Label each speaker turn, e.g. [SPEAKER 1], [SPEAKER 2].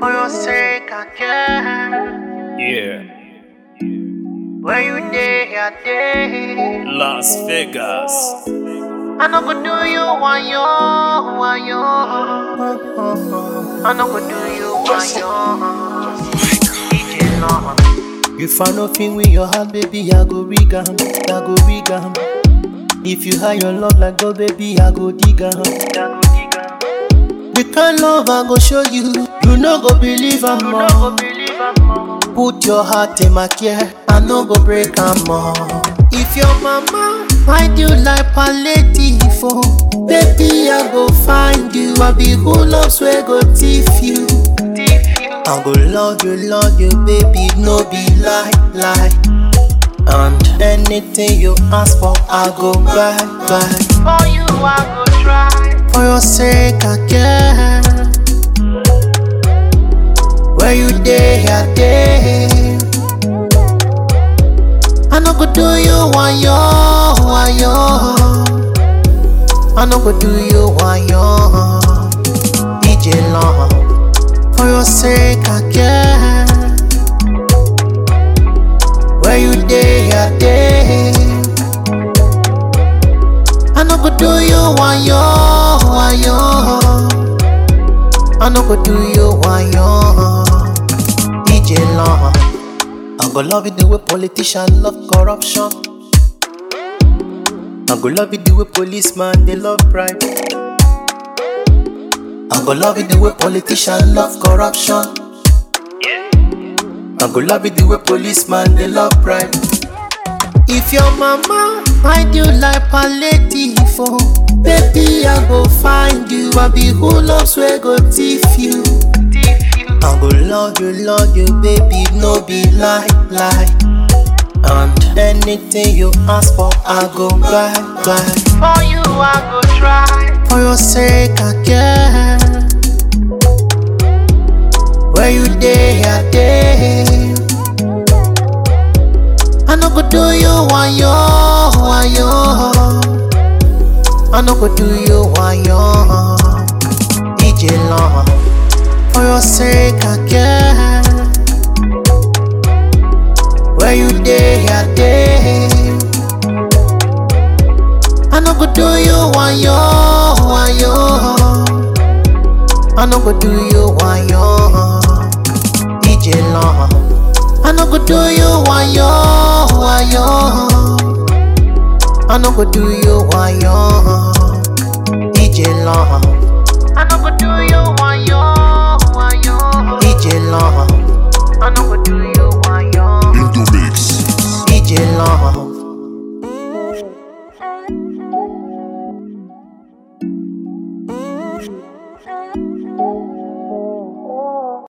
[SPEAKER 1] For your sake, I care.
[SPEAKER 2] Yeah,
[SPEAKER 1] Where you day, I day.
[SPEAKER 2] Las Vegas.
[SPEAKER 1] I no go do you one yo, one yo. I no go do you one yo. DJ Long.
[SPEAKER 3] If I no fin with your heart, baby, I go rig am, I go rig am. If you hide your love like gold, baby, I go dig am. The kind love I go show you, you no go believe am
[SPEAKER 1] No
[SPEAKER 3] more.
[SPEAKER 1] go believe I'm more.
[SPEAKER 3] Put your heart in my care, I no go break am more. If your mama find you like palliative, oh, baby, I go find you. I be who loves where go thief you.
[SPEAKER 1] Thief you.
[SPEAKER 3] I go love you, love you, baby, no be lie, lie. And anything you ask for, I go buy, buy.
[SPEAKER 1] For you, I go try.
[SPEAKER 3] For your sake, I care. Where you day, I day. I no go do you one yo, one yo. I no go do you one yo. DJ Long. For your sake, I care. Where you day, I day. I no go do you one yo, one yo. I no go do you one yo. DJ Long. I go love it the way politicians love corruption. I go love it the way policeman they love bribe. I go love it the way politicians love corruption. I go love it the way policeman they love bribe. If your mama find you like palliative, oh, baby I go find you. I be who loves where go thief you.
[SPEAKER 1] Thief you.
[SPEAKER 3] I go love you, love you, baby, no be lie, lie. And anything you ask for, I go buy, buy.
[SPEAKER 1] For you, I go try.
[SPEAKER 3] For your sake, I care. Where you day, I day. I no go do you one yo, one yo. I no go do you one yo. DJ Long. For your sake, I care. Where you day, I day. I no go do you one yo, one yo. I no go do you one yo. DJ Long. I no go do you one yo, one yo. I no go do you one yo. DJ Long.